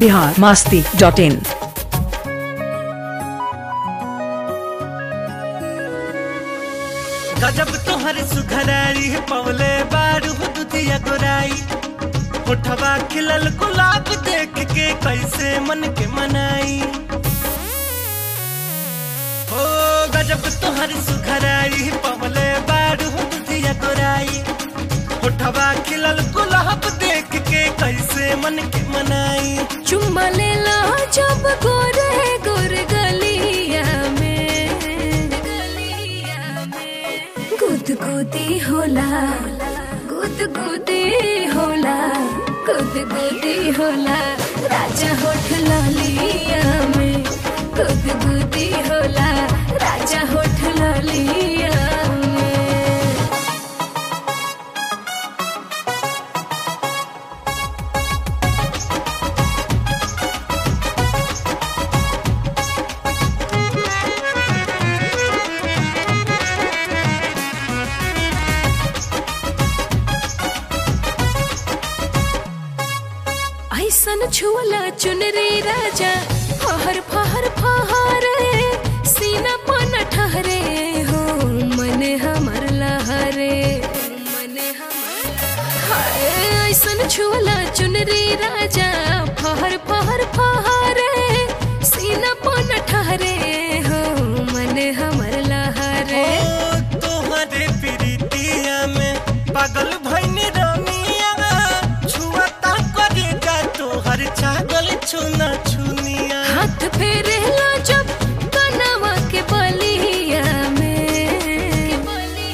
Bihar Masti dot in गजब तोहर सुघराई पवले बारू दुधिया गोराई होठवा खिलल गुलाब देख के कैसे मन के मनाई हो गजब तोहर सुघराई पवले बारू दुधिया गोराई होठवा खिलल गुलाब देख के कैसे मन के मनाई चुम्मा ले लो जब गोरे गोर गलिया में गुद गुदी होला गुद गुदी होला गुद गुदी होला राजा होठ लालिया में गुद गुदी होला राजा होठ लालिया में ऐसन छुअला चुनरी राजा फहर फहर फहरे सीना पन ठहरे हो मन हमर लहरे मन हमर हाय ऐसन छुअला चुनरी राजा फहर फहर फहरे सीना पन ठहरे हो मन हमर लहरे ओ तोहरे प्रीतिया में पागल भइनी रमिया छुअता करे जा तोहर छागल छुना छुनिया हाथ फेरे लो जब कनवा के बलिया में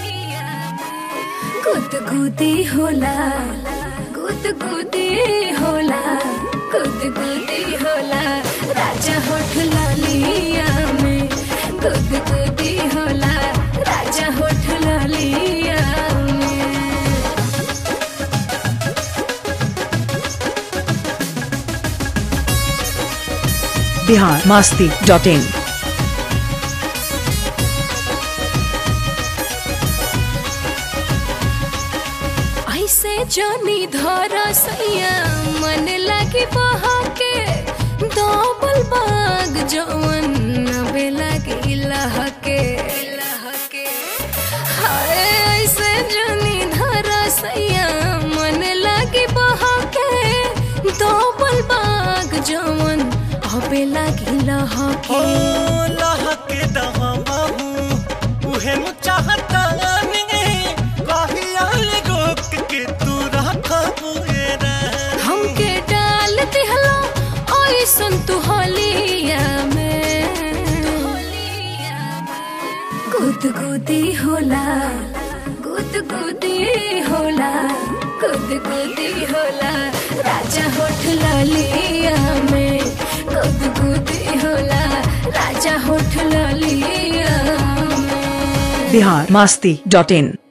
गुद गुदी होला गुद गुदी होला गुद गुदी होला राजा होठ लालिया में गुद गुदी होला राजा होठ लालिया में बिहार मास्ती डॉट इन ऐसे जानी धरा सैया मन लगी बहा के डबल बाग जवन नबे लगी लहके लहके हाय ऐसे जानी धरा सैया मन लगी बहा के डबल बाग जवन अबे लगी ओ लहके लहके दहबाहू उहे नु चाहता ने कहिया ले रोक के तू रखबू रे हमके डाल दिहलो ऐसन तू होलिया में गुद गुदी होला गुद गुदी होला गुद गुदी होला राजा होठ लालिया में गुद गुदी होला राजा होठ लालिया में बिहार मास्ती डॉट इन